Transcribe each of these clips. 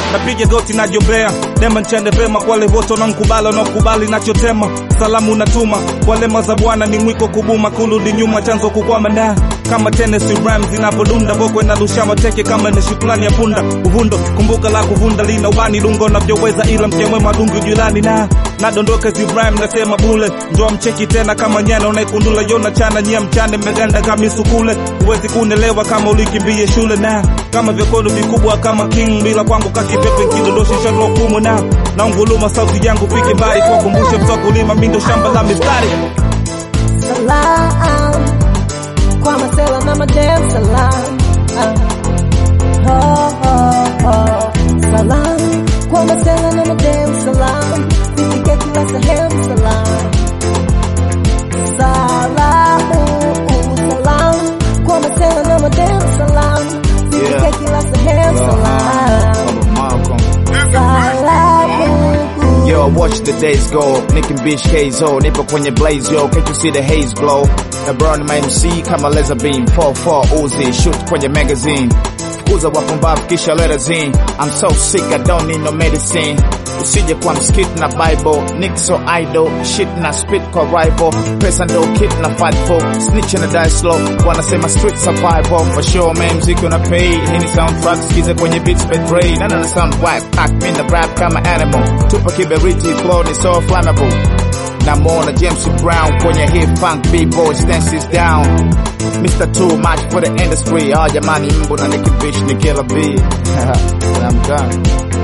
napiga goti najombea dema nchende vema kwa wale wote wanankubali wanaokubali nachotema salamu natuma wale maza bwana ni mwiko kubuma kurudi nyuma chanzo kukwama na kama Tennessee Rams zinapodunda boko inarusha mateke kama ni shukrani ya punda uvundo kumbuka la kuvunda lina wani lungo navyoweza ila mkemwe madungu julani na nadondoka Zibrahim nasema bule ndoa mcheki tena kama nyana unaikundula yona chana nyia mchane mmeganda kama isukule huwezi kunelewa kama ulikimbie shule na kama vyekono vikubwa kama king bila kwangu kakipepe kidodoshisha roho kumu na naunguluma sauti yangu pike mbali kwa kumbushe mtoa kulima mindo shamba la mistari Salam kwa masela na madem salam. Oh, oh, oh. Salam kwa masela na madem salam. Sifike kila sehemu salam. Salamu salam kwa masela na madem salam. Sifike Yeah. kila sehemu salam. Salamu Yo, watch the days go, Nick and Beach KZO, nipo kwenye blaze yo, can't you see the haze blow? Na brown my MC kama laser beam, 4-4 Uzi, shoot kwenye magazine. Fukuza wapumbavu kisha letters in. I'm so sick, I don't need no medicine. Usije kwa mskit na Bible, Nick so idle, shit na spit kwa rival. Pesa ndo kit na fight for, snitch na die slow. Wanasema street survival, for sure man, mziki una pay. Hini soundtrack, skiza kwenye beats betray. Nana na sound whack, pack, mi na rap kama animal. Tupa kiberiti, flow ni so flammable. Namwona James Brown kwenye hip funk b-boy stances down Mr. Too much for the industry Ah jamani mbu na Nicki Bitch ni killer B And I'm done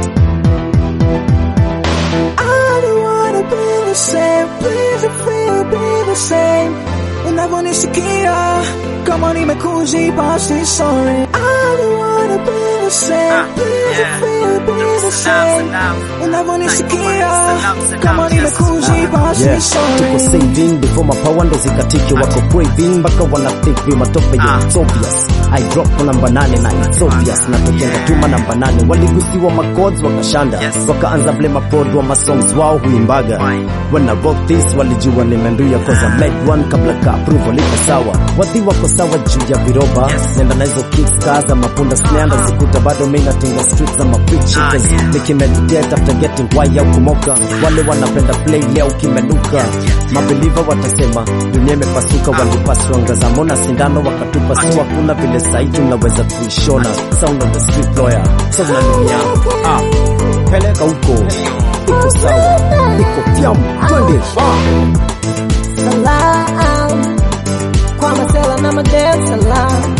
I don't wanna be the same, please feel be the same. Unavyonisikia kama nimekuji basi sorry. I don't wanna be the same, please feel be the same. Unavyonisikia kama nimekuji basi Yeah, tuko sorry. saving before mapawa ndo zikatike, wako craving mpaka wana think vi matope ya it's obvious. I drop kwa namba nane na it's obvious, na tokenga tuma namba nane, waligusiwa macodes wakashanda, wakaanza blame prod wa masongs wao huimbaga. When I wrote this walijua nimenduya cause I made one kabla ka approval iko sawa, wadhi wako sawa juu ya viroba, nenda na hizo kicks kaa za mapunda snare zikuta bado mimi natinga streets za mapreach cause nikimeditate after getting why au kumoka, wale wanapenda play leo kimenuka, mabeliva watasema dunia imepasuka, walipaswa ngaza mona sindano wakatupa, si hakuna vile sahi tunaweza kuishona, sound of the street lawyer, so unaninia ah, peleka huko iko sawa, iko pyam, twende ah. salam kwa masela na madem salam